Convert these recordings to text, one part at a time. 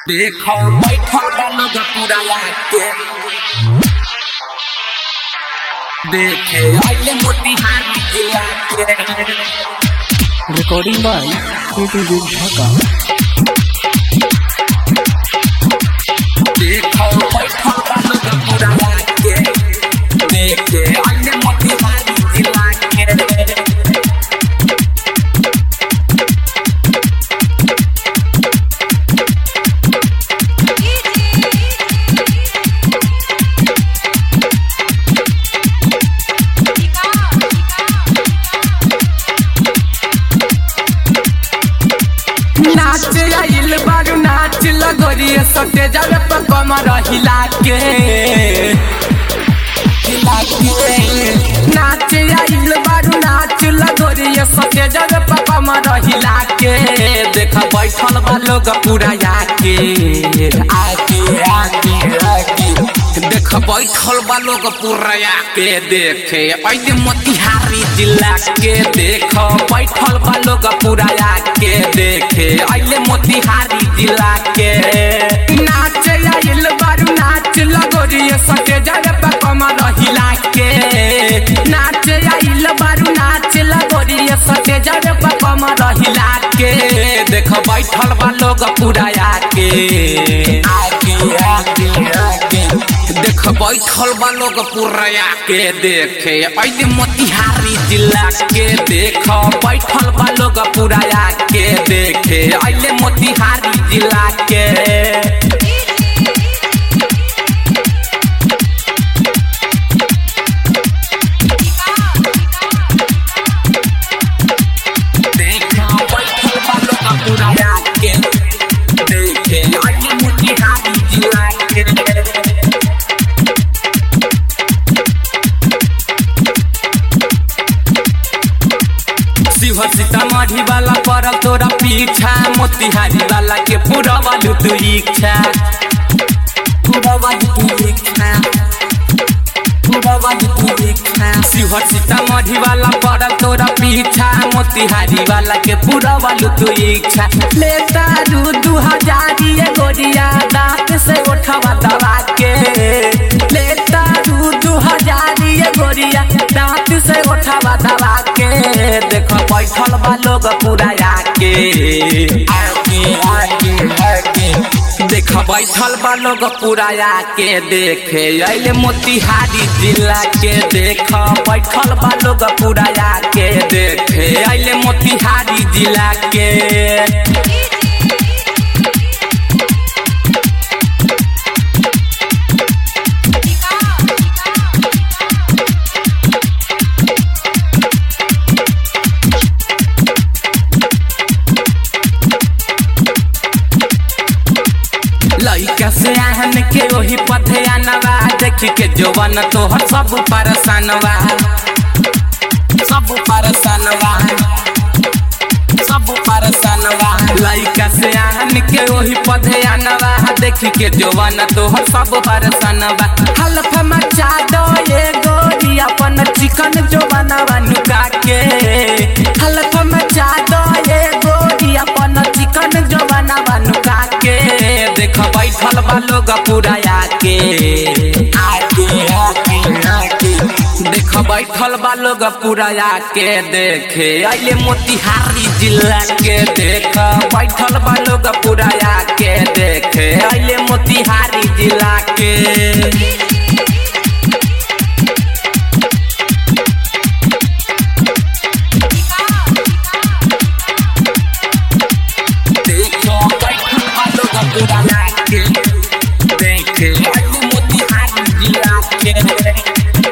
देखो बैठल बा लोग पूरा लाके देखे आइले मोतिहारी जिला के Recording by KTV Dhaka. देखो बैठल बा लोग पूरा लाके देखे आइले मोतिहारी जिला के नाच आइल बारू नाच लगोरिए सटे जावे पर कमर हिला के हिला के नाच आइल बारू नाच लगोरिए सटे जावे पर कमर हिला के देख बैठल बा लोग पूरा आके आके आके आके देख बैठल बा लोग पूरा आके देखे ऐसे मोतिहारी जिला के देख बैठल बा लोग पूरा आके देखे ऐले मोतिहारी जिला के नाच आइल बारू नाच लगोरिए सटे जावे पर कमर हिला के नाच आइल बारू नाच लगोरिए सटे जावे पर कमर हिला के देख बैठल बा लोग पूरा आके आके आके आके देख बैठल बा लोग पूरा आके देखे ऐसे मोतिहारी जिला के देख बैठल बा लोग पूरा आके देखे ऐले मोतिहारी जिला के देखा बैठल बा लोग पूरा आके देखे ऐले मोतिहारी जिला के शिवर सीतामढ़ी वाला पड़ल तोरा पीछा मोतिहारी वाला के पूरा वालू तू इच्छा पूरा वालू तू इच्छा पूरा वालू तू इच्छा शिवर सीतामढ़ी वाला पड़ल तोरा पीछा मोतिहारी वाला के पूरा वालू तू इच्छा लेता रू दू हजारी गोरिया दांत से उठवा दबा के लेता रू दू हजारी गोरिया दांत से उठवा दबा के देख बैठल बा लोग पूरा आके आके आके आके देख बैठल बा लोग पूरा आके देखे अइले मोतिहारी जिला के देख बैठल बा लोग पूरा आके देखे अइले मोतिहारी जिला के लइका से आहन के वही पथे आनवा देख के जवान तोहर सब परसनवा सब परसनवा सब परसनवा लइका से आहन के वही पथे आनवा देख के जवान तोहर सब परसनवा हल्फ मचा दो ये गोरी अपन चिकन जो बनवा नुका के हल्फ मचा दो ये गोरी अपन चिकन जो बनवा नुका के देख बैठल बा लोग पूरा आके आके आके आके देख बैठल बा लोग पूरा आके देखे अइले मोतिहारी जिला के देख बैठल बा लोग पूरा आके देखे अइले मोतिहारी जिला के देखो बैठल बा लोग पूरा आके देखे अइले मोतिहारी जिला के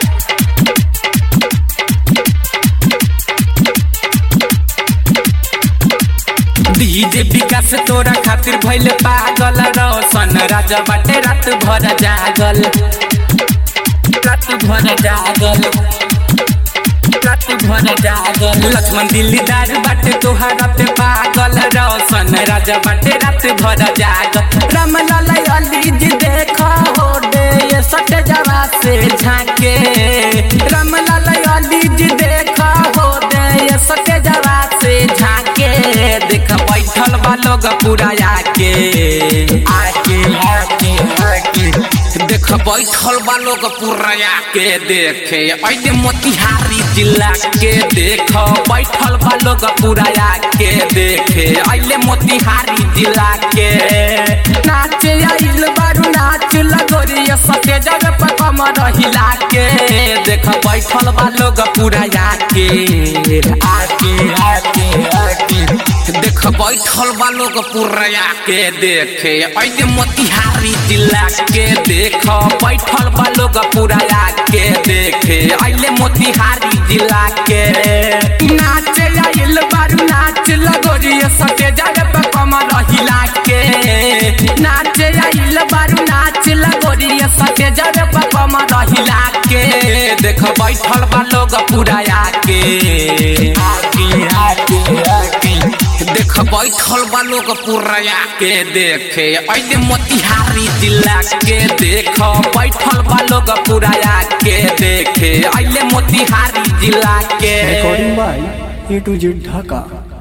डीजे विकास तोरा खातिर भइल पागल रोशन राजा बाटे रात भर जागल रात भर जागल रात भर जागल लक्ष्मण दिल्लीदार बाटे तोहरा पे पागल रोशन राजा बाटे रात भर जागल रामलाल अली जी देखो हो दे ये सट जवा से झांके रामलाल अली जी देखो हो दे ये सट जवा से झांके देख बैठल बा लोग पूरा आके आके आके आके देख बैठल बा लोग पूरा आके देखे ऐसे मोतिहारी जिला के देख बैठल बा लोग पूरा आके देखे ऐले मोतिहारी जिला के नाचे आइल बारू नाच लगोरिया सके जगह पर कमर हिला के देख बैठल बा लोग पूरा आके आके आके आके देख बैठल बा लोग पूरा आके देखे ऐसे मोतिहारी जिला के देख बैठल बा लोग पूरा आके देखे ऐले मोतिहारी जिला के नाचे आइल बारू नाच लगोरिया सके जगह पर कमर हिला के नाचे आइल बारू नाच लगोरिया सके जगह पर कमर हिला के देख बैठल बा लोग पूरा आके आके आके आके देख बैठल बा लोग पूरा आके देखे ऐसे मोतिहारी जिला के देख बैठल बा लोग पूरा आके देखे ऐले मोतिहारी जिला के Recording by A to Z Dhaka.